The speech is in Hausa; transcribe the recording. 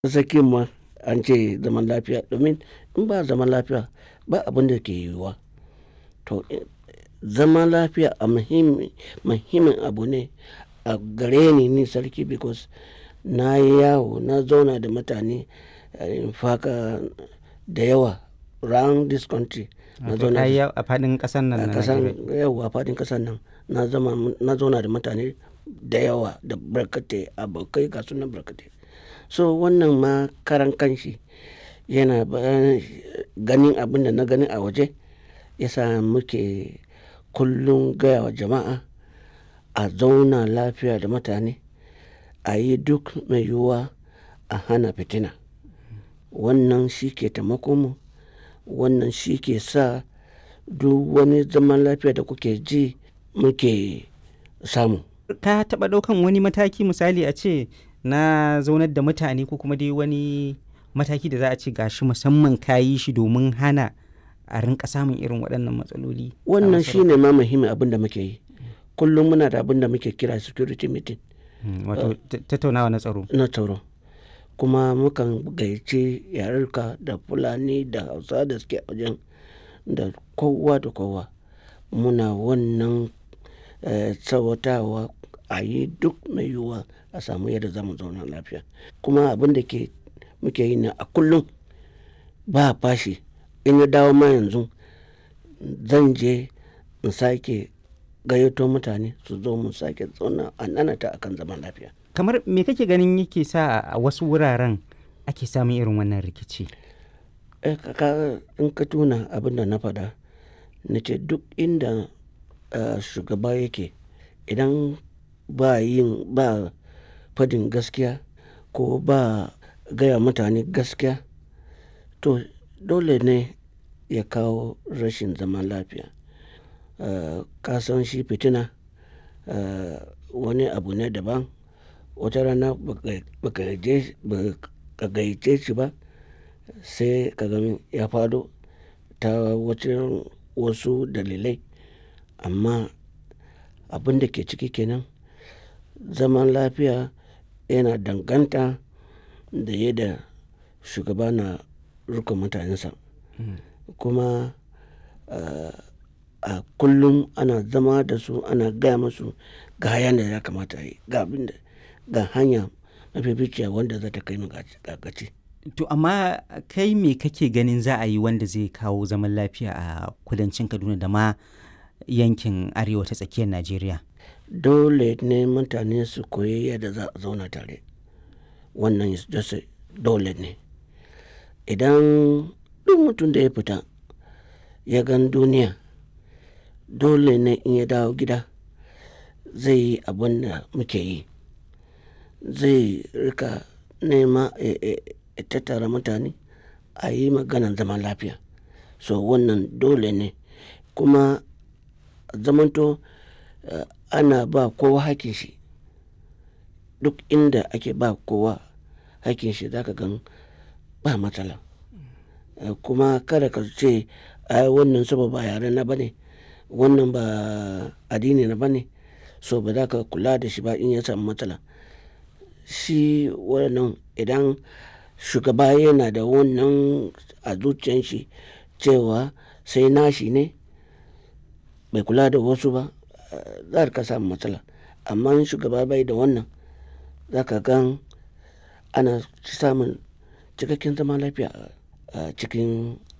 Tsakiyan ma an ce zaman lafiya domin in ba zaman lafiya ba abin da ke yiwuwa. To zaman lafiya a muhimmi muhimmin abu ne a gare ni ni sarki because na yi yawo na zauna da mutane in faka da yawa round this country. Na Wato ka yi yawo a faɗin ƙasar nan a na ƙasan Najeriya. yauwa a faɗin ƙasar nan na zama na zauna da mutane da yawa da barkatai abokai ga su nan barkatai. So wannan ma karan kanshi yana ba ganin abin da na gani a waje ya sa muke kullum gaya wa jama'a a zauna lafiya da mutane, a yi duk mai yiwuwa a hana fitina. Wannan shi ke taimakon mu, wannan shi ke sa duk wani zaman lafiya da kuke ji muke samu. Ka taɓa ɗaukan wani mataki misali a ce na zaunar da mutane ko kuma dai wani mataki da za a ce gashi musamman ka yi shi domin hana a rinƙa samun irin waɗannan matsaloli. a Wannan shi masarautar? ne ma muhimmin abin da muke yi. Kullum muna da abin da muke kira security meeting Mm, Wato ta- tattaunawa na tsaro. na tsaro. Kuma mukan gayyaci yarurruka da Fulani da Hausawa da suke a wajen da kowa da kowa. Muna wannan eh, tsawatawa a yi duk mai yiwuwa a samu yadda za mu zauna lafiya. Kuma abin da ke muke yi ne a kullum ba fashi. In na dawo ma yanzu zan je in sake gayyato mutane su zo mu sake zauna a nanata akan zaman lafiya. Kamar me kake ganin yake sa a wasu wuraren ake samun irin wannan rikici? Eh, ka- ka in ka tuna abin da na faɗa na ce duk inda eh, shugaba yake idan ba yin ba fadin gaskiya ko ba gaya mutane gaskiya to dole ne ya kawo rashin zaman lafiya. Eh, ka san shi fitina eh, wani abu ne daban. Wata rana ba ka- ba ka je ba ka gayyace shi ba sai ka gan ya faɗo ta wajen wasu dalilai. Amma abin da ke ciki kenan zaman lafiya yana danganta da yadda shugaba na riƙon mutanensa. Kuma eh, a kullum ana zama da su ana gaya musu ga yanda ya kamata a yi ga abin da ga hanya mafificiya wanda za ta kai mu ga ga gaci. To amma kai me kake ganin za a yi wanda zai kawo zaman lafiya a kudancin Kaduna da ma yankin arewa ta tsakiyar Najeriya? Dole ne mutane su koyi yadda za a zauna tare. Wannan is just a dole ne. Idan duk mutum da ya fita ya gan duniya dole ne in ya dawo gida zai yi abin da muke yi. Zai rika nema ya ya ya tattara mutane a yi maganan zaman lafiya. So wannan dole ne kuma zamanto eh, ana ba kowa hakkin shi. Duk inda ake ba kowa hakkin shi za ka gan ba matsala. Eh, Kuma kada ka ce ai wannan saboda ba yare na ba ne, wannan ba addini na ba ne so ba za ka kula da shi ba in ya samu matsala. Shi wannan idan shugaba yana da wannan a zuciyan shi cewa sai nashi ne bai kula da wasu ba eh, za ka samu matsala. Amma in shugaba bai da wannan za ka gan ana samun cikakken zaman lafiya a cikin